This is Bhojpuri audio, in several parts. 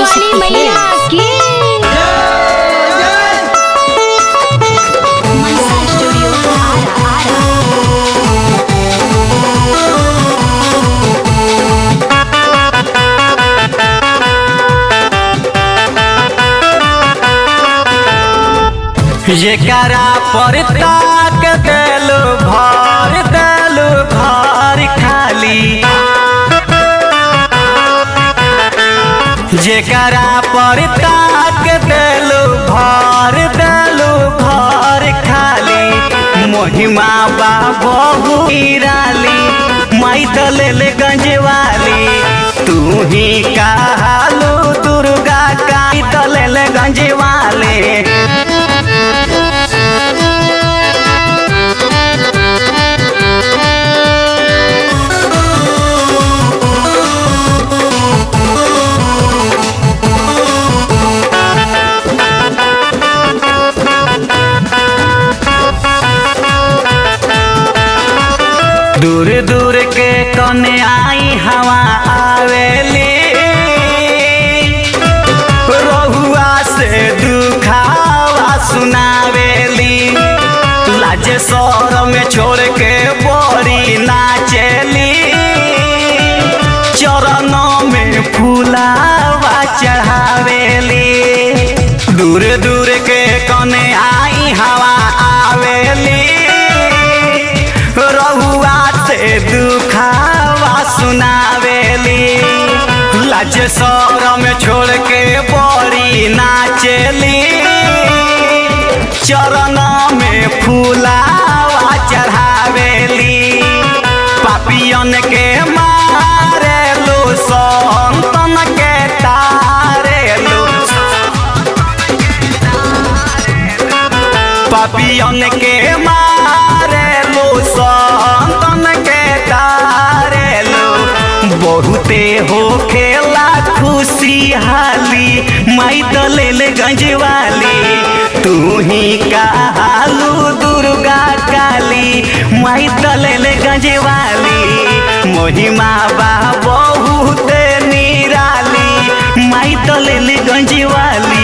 वाली मैया की मनसा स्टूडियो आरा आरा जेकरा पर ताक देलु भर देलु घर खाली जेकरा पर ताक देलु भर देलु घर खाली महिमा बा बहु राली माई दलेल गंजवाली तू ही कहलू दुर्गा का दलेल गंजवाली दूर दूर के कने आई हवा आवेली रहुआ से दुखावा सुनावेली लाजे सौर में छोड़ के बोरी नाचेली चरणों में फूलावा चढ़ावेली दूर दूर के कने आई हवा आवेली रहुआ से दुखावा सुनावेली लाज सौर में छोड़ के बड़ी नाचेली चरण में फूलावा चढ़ावेली पापियन के मारे लो संतन के तारे लो पापियन के मारे लो संतन के तारे लो बहुते हो खेला खुशी हाली माई दलेल गंजवाली तू ही कहलू दुर्गा काली माई दलेल गंजवाली महिमा बा बहुते निराली माई दलेल गंजवाली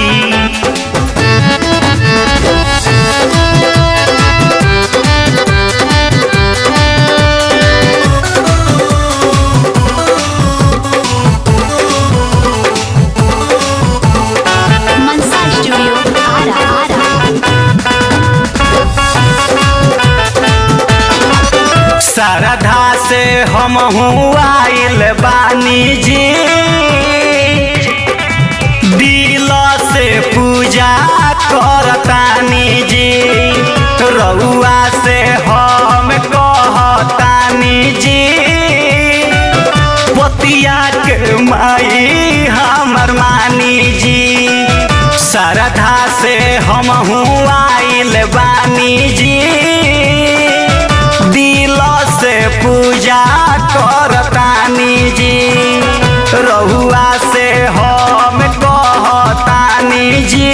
मनसा स्टूडियो आरा आरा श्रद्धा से हम आइल बानी जी दिल से पूजा करतानी जी रउआ से हम कहतानी जी पतिया के माई हमर मानी जी श्रद्धा से हम आइल बानी जी दिल से पूजा करतानी जी रहुआ से हम कहतानी जी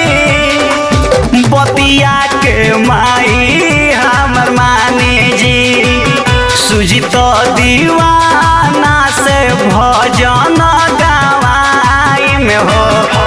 बतिया के माई हमर मानी जी सुजित दीवाना से भजन गवाई में हो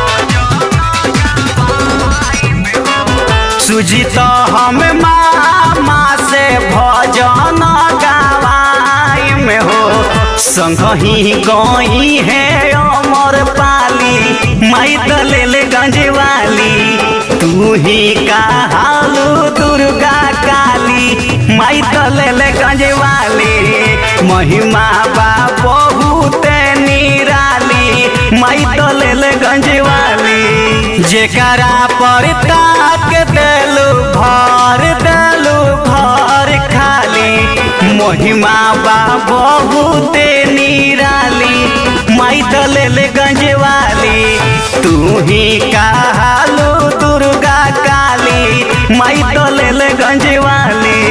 सुजित हम मामा से भजन गवाई में हो संगही गई है अमर पाली माई दलेल गंजवाली तू ही कहलू दुर्गा काली माई दलेल गंजवाली महिमा बा बहुत निराली माई दलेल गंजवाली जेकरा पर ताक देलू भर देलू भर खाली महिमा बा बहुते निराली माई दलेल गंजवाली तू ही कहलू दुर्गा काली माई दलेल गंजवाली